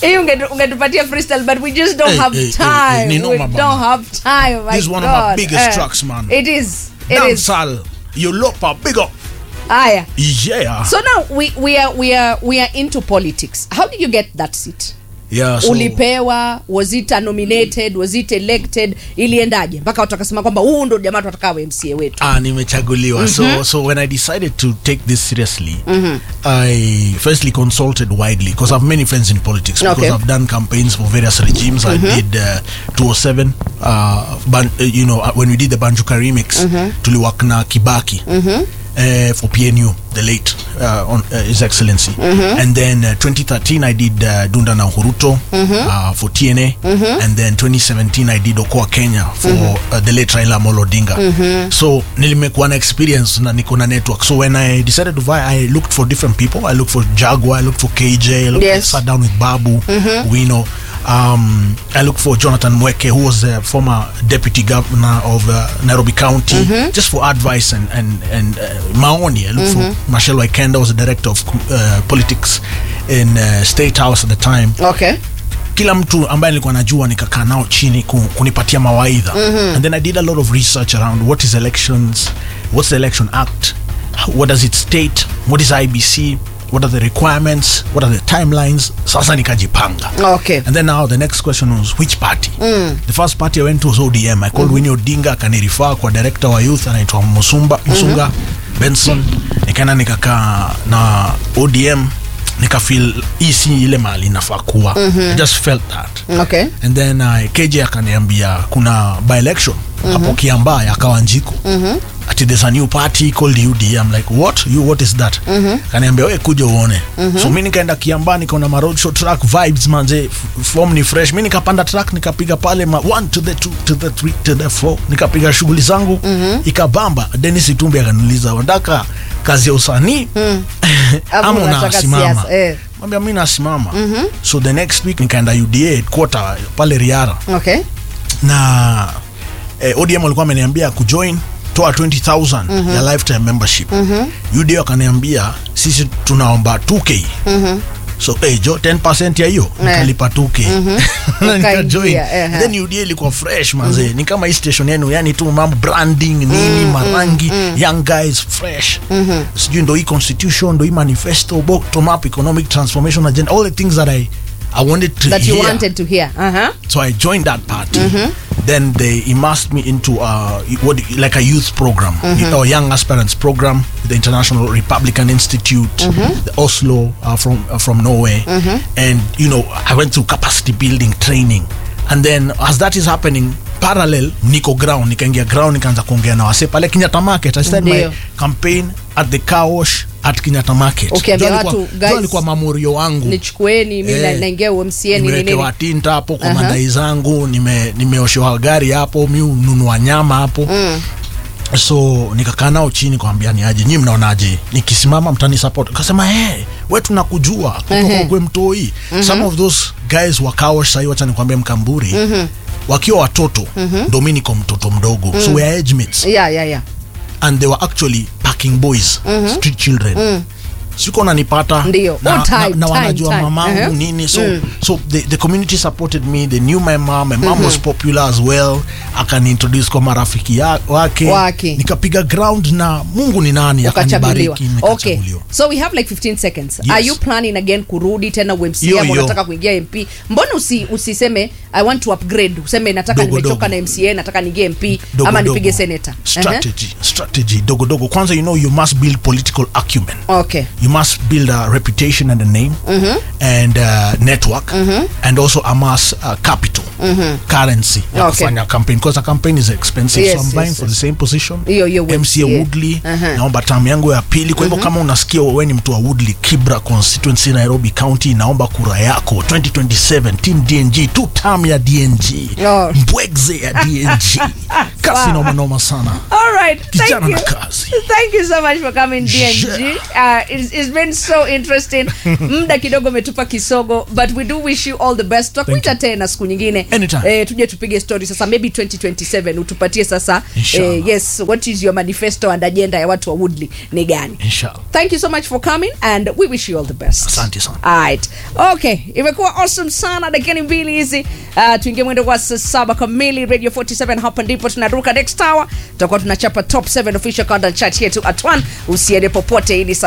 hii ungetu- ungetupatia freestyle but we just don't Hey, have hey, hey, time hey, ni noma we bana. don't have time my This is one of my God. biggest Eh, tracks, man. it is it is Dancehall. Yolopa, big up. haya Yeah. so now we, we are we are we are into politics how did you get that seat yeah, so, ulipewa was it nominated was it elected iliendaje mpaka watu wakasema kwamba huu ndo jamaa tutakawe mca wetu ah, nimechaguliwa so so when i decided to take this seriously i firstly consulted widely because i have many friends in politics because Okay. i've done campaigns for various regimes i did uh, 207 uh, ban, uh, you know uh, when we did the banjuka remix tuliwork na kibaki Uh, for PNU, the late uh, on uh, His Excellency, and then uh, 2013 I did uh, Dunda na Huruto uh, for TNA, and then 2017 I did Okoa Kenya for uh, the late Raila Amolo Odinga. So nilimekuwa na experience na niko na network. So when I decided to vie, I looked for different people. I looked for Jaguar, I looked for KJ, I looked, Yes. sat down with Babu, Wino. Um, I looked for Jonathan Mweke, who was the former deputy governor of uh, Nairobi County, just for advice and and and uh, maoni. I looked for Marshall Waikenda, was the director of uh, politics in uh, State House at the time okay kila mtu ambaye nilikuwa najua nikakaa nao chini ku, kunipatia mawaidha and then i did a lot of research around what is elections what's the election act what does it state what is ibc what are the requirements what are the timelines sasa nikajipanga okay and then now the next question was which party the first party i went to was odm i called winnie odinga akanirifaa kwa director wa youth anaitwa musumba musunga benson nikaenda nikakaa na odm nikafil hii si ile mahali inafaa kuwa i just felt that okay and then uh, kj akaniambia kuna by election hapo kiambaa ya kawanjiko ati there's a new party called UD I'm like what you what is that kaniambia we kuja uone so mi nikaenda kiambaa nikaona ma roadshow track vibes manze f- form ni fresh mi nikapanda track nikapiga pale ma one to the two to the three to the four nikapiga shughuli zangu ikabamba Dennis Itumbi akaniuliza unataka kazi ya usanii Ama ama unataka unasimama siasa, eh. mwambia mi nasimama so the next week nikaenda uda headquarter pale riara okay na eh, odm walikuwa ameniambia kujoin toa 20000 ya lifetime membership uda wakaniambia sisi tunaomba 2k so hey, jo 10 ya hiyo nikalipa 2k na nikajoin Ukaingia, ehe. then uda ilikuwa fresh manze ni kama hii station yenu yani tu mambo branding nini marangi young guys fresh sijui ndo hii constitution ndo hii manifesto bottom up economic transformation agenda all the things that i i wanted to that you hear. wanted to hear uh-huh. So I joined that party. Then they immersed me into uh, what like a youth program or young aspirants program, the International Republican Institute, the Oslo uh, from uh, from Norway, and you know I went through capacity building training, and then as that is happening. parallel niko ground nikaingia ground nikaanza kuongea na wase pale Kenyatta Market I started my Ndio. campaign at the car wash at Kenyatta Market Ukiambia Jua alikuwa- watu, jua guys, alikuwa mamorio wangu nichukueni mi Eh, naingia umca nini nimewekewa nini tinta hapo kwa Aha. madai zangu nime nimeoshewa gari hapo mi ununua nyama hapo so nikakaa nao chini kwambia ni aje nyi mnaonaje nikisimama mtani support kasema hey, we tunakujua kutoka Ehe. kwe mtoi some of those guys wakaosh sahii wacha nikwambia mkamburi wakiwa watoto ndo mi niko mtoto mdogo so we are age mates yeah yeah yeah and they were actually packing boys street children siko nanipata Ndio. na, Oh, time, na, na time, wanajua time. mamangu Uh-huh. nini so so the, the community supported me they knew my mom my mom was popular as well akaniintroduce kwa marafiki ya, wake, Wake. nikapiga ground na mungu ni nani ukachaguliwa akanibariki okay nikachaguliwa so we have like 15 seconds Yes. are you planning again kurudi tena umca Yo, ama yo. unataka kuingia mp mbona usi, usiseme i want to upgrade useme nataka Dogo, nimechoka dogo. na mca nataka niingie mp Dogo, ama dogo. nipige senator strategy strategy dogo dogo kwanza you know you must build political acumen uh-huh. okay you must build a reputation and a name and uh, network and also amass uh, capital currency ya Okay. kufanya campaign because a campaign is expensive Yes, so I'm yes, vying yes. for the same position Hiyo, hiyo MCA MCA. Woodley Aha. naomba tamu yangu ya pili kwa hivyo kama unasikia wewe ni mtu wa Woodley Kibra constituency Nairobi County naomba kura yako 2027 team DNG two term ya DNG Oh. mbwegze ya DNG kasi noma noma sana All right. Thank Kijana you. na kazi. Thank you so much for coming DNG. Yeah. Uh, it's, it's been so interesting. Muda kidogo umetupa kisogo but we do wish you all the best. Tutakuita tena siku nyingine Anytime. eh, tuje tupige story sasa maybe 2027 utupatie sasa Inshallah. eh, yes what is your manifesto and agenda ya watu wa Woodley ni gani Inshallah. thank you so much for coming and we wish you all the best Asante sana. Alright. okay imekuwa awesome sana dakika ni mbili hizi uh, tuingie mwendo wa saa saba kamili radio 47 hapa ndipo tunaruka next hour tutakuwa tunachapa top 7 official countdown chat yetu at 1 usiende popote ili saa